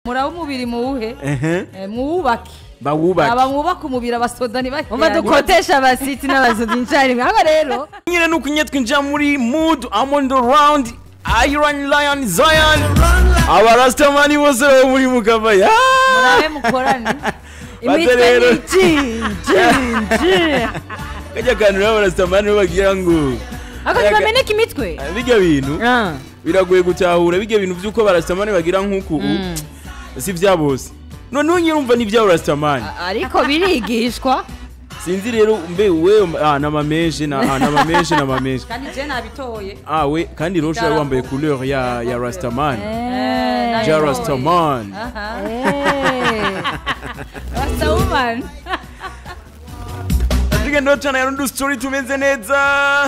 muraba umubiri muwuhe ehe Eh, muwubake bawubake aba mwubaka umubiri abasoda umva ntibahiranye dukotesha abasiti n'abasoda incarimwe haba rero nyine nuko nyine twinjira muri mood amond round iron lion zion abarasitamani bose bari muri mukava ya murabe mukorane imitwe rero. ni jinjinji kajya kantu rero abarasitamani bagira ngo ako ntibameneka imitwe bijya bintu Ah. biragoye gutahura bijya bintu by'uko abarasitamani bagira nk'uku si bya bose noneho nyine urumva ni iby'abarasitamani ariko birigishwa sinzi rero mbe we ah, namameshe na ah, namameshe namameshe kandi je nabitoye ah we kandi rero ushobora wambaye couleur ya ya rastaman Eh, ja nabitoye. rastaman Aha. Eh. Rasta woman tugenda cyane rero ndu story tumeze neza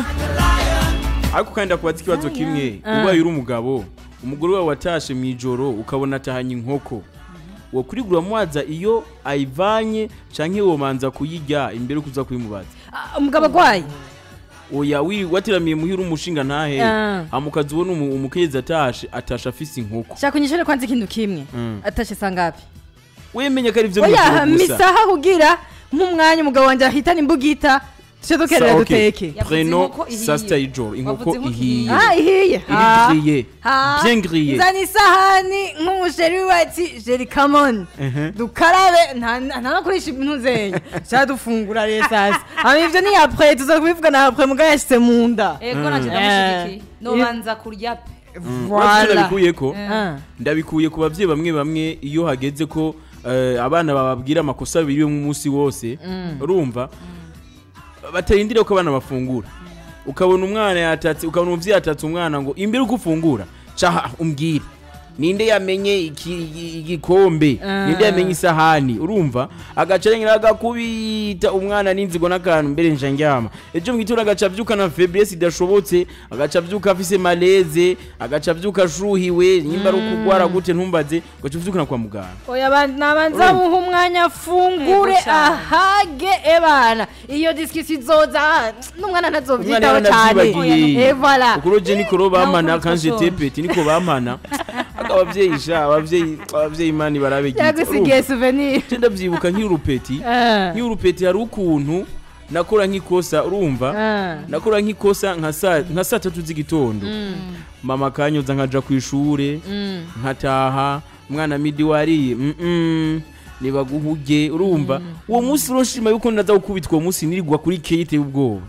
ariko kandi akubaza ikibazo kimwe ubaye uri umugabo umugore wawe watashe mu ijoro ukabona atahanye inkoko wo kurigura mwaza iyo ayivanye canke womanza kuyirya imbere kuza kuyimubaza Ah, umugabo agwaye oya wi watiramiye muhira umushinga ntahe Ah. amukazi ubona umu- umukenyezi atashe atashe afise inkoko shaka unyishure kwanza ikintu kimwe Mm. atashe sangapi wemenya ko ari vyo oya mw'ijoro gusa misaha kugira nk'umwanya umugabo wanjye ahitana imbugita tuce dukerera Sa- okay. duteke Yavuze preno inkoko ihiye. saa sita y'ijoro inkoko Wavuze inkoko ihiye ah ihiye Ah. iri grillé Ah. bien grillé nzana isahani nk'umusheri wati jeri kamoni Ehe. dukarabe nta nta no kurisha ibintu zenya sha dufungura rero sasa hama ivyo ni apre tuza kubivugana apre mugabo yashyize mu nda ego nacyo ndamushigikiye Eh. nobanza kurya pe Uretse ndabikuyeko Ah. ndabikuye ku bavyeyi bamwe bamwe iyo hageze ko eh, abana bababwira amakosa biriwe umunsi wose urumva batarindire ko abana bafungura ukabona umwana yatatse ukabona umuvyeyi yatatse umwana ngo imbere uko ufungura caha umbwire ninde yamenye iki- igikombe Ah. ninde yamenye isahani urumva agaca arengera agakubita umwana n'inzigo n'akantu mbere nja ndyama ejo mu gitondo agaca avyuka na faiblesse idashobotse agaca avyuka afise maleze agaca avyuka ashuhiwe nyimba ari ukugwara gute ntumbaze ugaca uvyukana kwa muganga oya ba- nabanza muha umwanya afungure Yego cyane. ahage ebana iyo disikisi izoza n'umwana ntazovyitaho umwana cyane yaravyibagiye Eh, voilà ukuri je niko ro bamana Nawe kanje ukuri tepeti niko bamana aga abavyeyi sha abavyeyi abavyeyi imana barabe yagusigiye souvenir je ndavyibuka nk'urupeti Ah. nk'urupeti hari ukuntu nakora nk'ikosa urumva Ah. nakora nk'ikosa nka saa nka saa tatu z'igitondo mama kanyoza nkaja ku ishure nkataha umwana midi wariye mm nibaguhuge urumva uwo munsi uroshima yuko naza gukubitwa uwo munsi nirigwa kuri kate y'ubwoba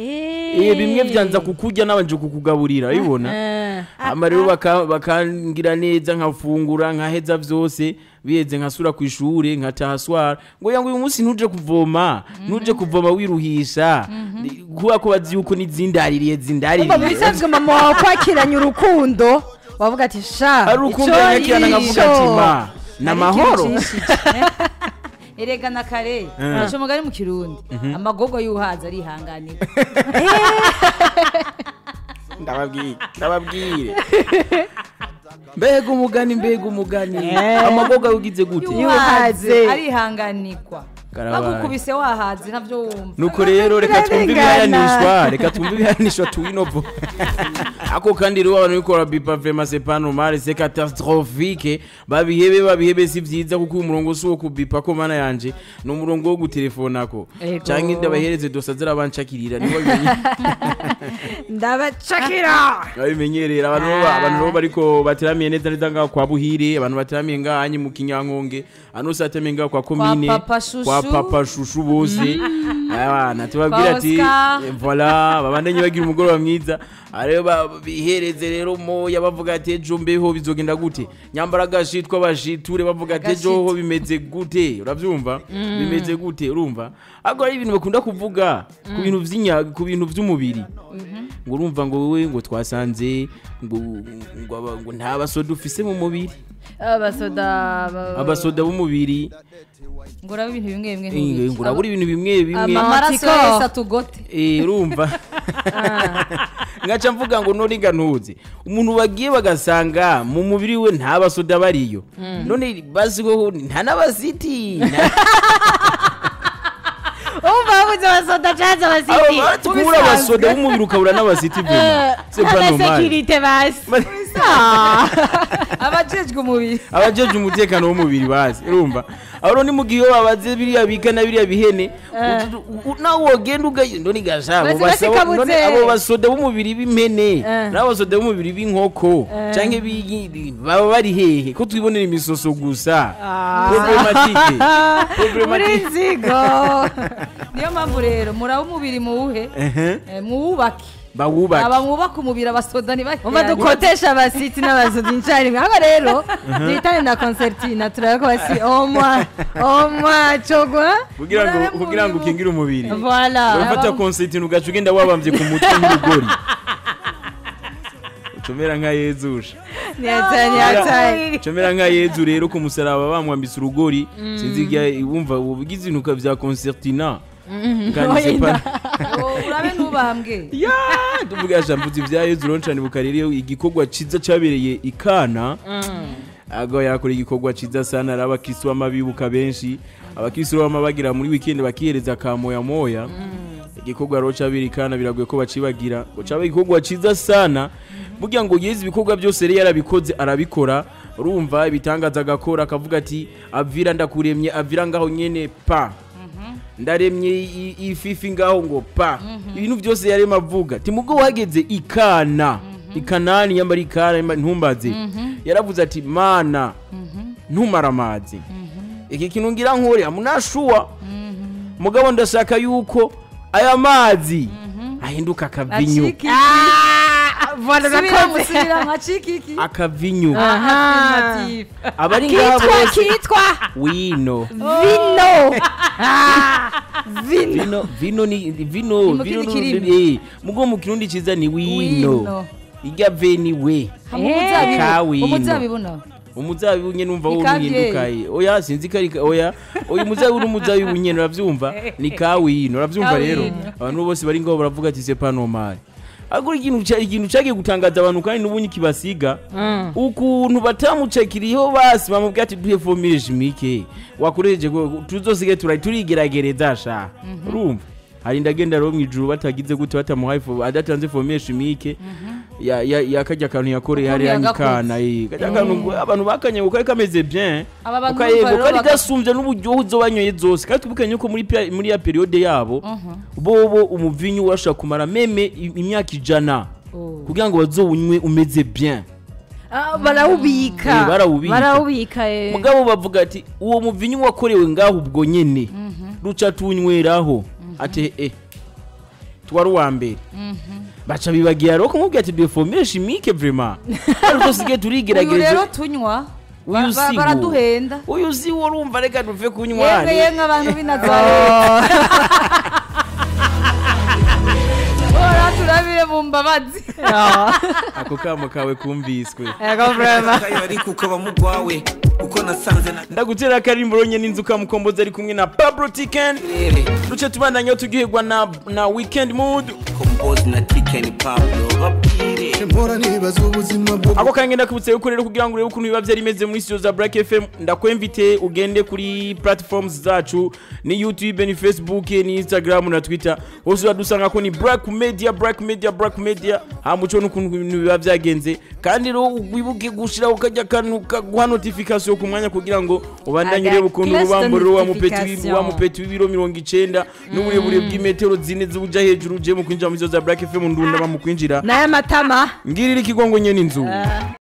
Eh bimwe vyanza kukurya nabanje kukugaburira urabibona Ah. hama rero baka- bakangira neza nkafungura nkaheza vyose biheze nkasura ku ishure nkataha swara ngo yangu uyu munsi ntuje kuvoma ntuje kuvoma wiruhisha kubera ko bazi yuko nizindaririye Umva mu zindaririye bisanzwe mama wawe kwakiranye urukundo wavuga ati sha ari urukundo ico nyakirana nkavuga yisho." ati ma ni amahoro erega na kare aca umugani mu kirundi amagogo y'uhaza arihanganira ndababwire ndababwire mbega umugani mbega umugani amagoga ugize gute Yuhaze. arihanganikwa Karabaye. bagukubise wahaze navyo wumva nuko rero reka twumve Birarengana. ibihayanishwa reka twumve ibihayanishwa tuwinovo ako kandi rero abantu bikora bipa vrema c'est pas normal c'est catastrophique babihebe babihebe si vyiza kuko uyu murongo si uwo kubipa ko mana yanje ni umurongo wo gutelefonako Ego. canke ndabahereze dosa zirabancakirira nibo bimenye ndabacakira babimenyerera abantu bo- abantu rero bariko bateramiye neza neza ngaho kwa buhire abantu bateramiye ngahanye mu kinyankonge hano hose bateramiye ngaho kwa komine Papa Shushu. kwa papa shushu bose abana tubabwira Kwa ati Oscar. eh, voila babandanye bagira umugoroba mwiza arero ba- bihereze rero moya bavuga ati ejo mbeho bizogenda gute nyambara agashitwa bashiture bavuga ati ejo ho bimeze gute uravyumva bimeze gute urumva ariko hari ibintu bakunda kuvuga ku bintu vy'inya ku bintu vy'umubiri ngo urumva ngo wowe ngo twasanze ngo ngo aba- ngo nta basoda ufise mu mubiri abasoda ba- abasoda b'umubiri ngo urabe ibintu bimwe bimwe eh, ntubiki. ngo urabura ibintu bimwe bimwe Ama- amaraso Amatsiko. yahise atugote Eh, urumva ngaca mvuga ngo noriga ntuzi umuntu bagiye bagasanga mu mubiri we nta basoda bariyo none baziho nta n'abasiti nta- umva babuze abasoda canze abasiti Aba- kubura abasoda b'umubiri ukabura n'abasiti vema c'est pas normal sekirite basi abajejwe umubiri abajeje umutekano w'umubiri bazi urumva abo ni mu gihe iyo babaze biriya bika na biriya bihene u- u- nawe wogenda ugenda ni gashabo Basi basikabuze. abo basoda b'umubiri b'impene Eh. n'abasoda b'umubiri b'inkoko canke b'i- baba bari hehe ko twibonera imisoso gusa problematike muri problematike nzigo niyo mpamvu rero muraba umubiri muwuhe Ehe. Eh, muwubake bawubake aba mwubaka umubiri abasoda umva ntibakirane dukotesha abasiti n'abasozi icyarimwe hano rero duhitane na konsertina turebe ko basi omwa omwa cogwa kugira ngo Murabe kugira ngo muri bo. ukingire umubiri voila urafata konsitina ugaca ugenda wabambye ku mutwe nk'urugori ucomera nka yezusha ntiyataye ntiyataye comera nka yezu rero ku musaraba bamwambisa urugori sinzi igihe wumva ubugize ibinuka bya concertina Kandi Oya. sepa- Oh, urabe ntubambwe ya tuvuga jambuzi bya yezu roncani bukarere igikorwa ciza cabereye ikana ago yakora igikorwa ciza sana ari abakristo b'amabibuka benshi abakristo bama bagira muri weekend bakihereza ka moya moya igikorwa rero cabereye ikana biragoye ko bacibagira ngo cabe igikorwa ciza sana burya ngo yezi ibikorwa byose rero yarabikoze arabikora urumva ibitangaza agakora akavuga ati avira ndakuremye avira ngaho nyene pa ndaremye i- ififi ngaho ngo pa ibintu byose yarema avuga ati mubwo wageze ikana ikanani yambara ikana yambara- ntumbaze yaravuze ati mana ntumara amazi iki kintu ngira nkore amunashuwa mugabo ndashaka yuko aya mazi ahinduka akavinyu aciki voila subira urakoze musubira nka cikiki akavinyu Aha. abari ngaha kitwa bose kitwa wino vino Ah, vino vino vino ni vino Ni mu vino kindi ni- kirimi. eh, mugo mu kirundi ciza ni wino Wino. irya veni we Eh, kawino. umuzabibu nawe umuzabibu nyene umva wo Ikavye. uhindukaye oya sinzi ko ari ka- oya oya umuzabibu n'umuzabibu nyene uravyumva ni kawino uravyumva rero Kawino. abantu bose bari ngaho baravuga ati c'est pas normal agura ikintu ca- ikintu cagiye gutangaza abantu kandi n'ubunye kibasiga ukuntu batamucakiriyeho basi bamubwira ati duhe fomire chimique wakoresheje ko- tuzosige tura turigeragereza sha urumva hari ndagenda rero mw'ijuru batagize gute batamuhaye fo- adatanze fomire chimique ya ya yakajya kantu yakoreye Ukuntu hariya yagakoze. nk'ikana eh kajya kantu ngo abantu bakanye ngo kari kameze bien Aba bantu ukayego bumva rero kari baga- gasumbye n'uburyohe uzo banyoye zose kandi tubukanye ko muri pia- muri ya periode yabo bobo umuvinyu urashobora kumara meme i- imyaka ijana Oh. kugira ngo bazowunywe umeze bien Ah, barawubika Eh, barawubika. barawubika eh. mugabo bavuga ati uwo muvinyu wakorewe ngaho ubwo nyene ruca tunyweraho ati eh twari uwa mbere baca bibagira rero kumubwira ati de formule chimique vraiment ariko sige uyu turigerageza rero tunywa Uyu ba- ba- si wo. baraduhenda uyu si wo urumva reka duve kunywa yemwe yemwe abantu b'i nazareti ora turabire mu mbabazi ako kamo kawe kumviswe Ego vrema kayo ariko ukaba mugwawe kuko nasanze na ndagutera akarimbo ronye n'inzuka mukombozi ari kumwe na pablo tiken rere duce tubandanyeho turyoherwa na, na weekend mood kombozi na tikeni pablo babwire mpora nibaza ubuzima bwo ako kange ndakubutse yuko rero kugira ngo urebe ukuntu biba byari bimeze muri studio za black fm ndakwemvite ugende kuri platforms zacu ni youtube ni facebook ni instagram na twitter hose uradusanga ko ni black media black media black media hamuco n'ukuntu ibintu biba byagenze kandi rero wibuke gushiraho kajya akantu kaguha notification ku mwanya kugira ngo ubandanye urebe ukuntu Aga- urubambo rero wa mupeti wi- notification. wa mupeti w'ibiro mirongo icenda n'uburebure bw'imetero zine zuja hejuru uje mu kwinjira muri studio za black fm ndunda bamukwinjira n'aya matama ngirira ikigongo nyene inzu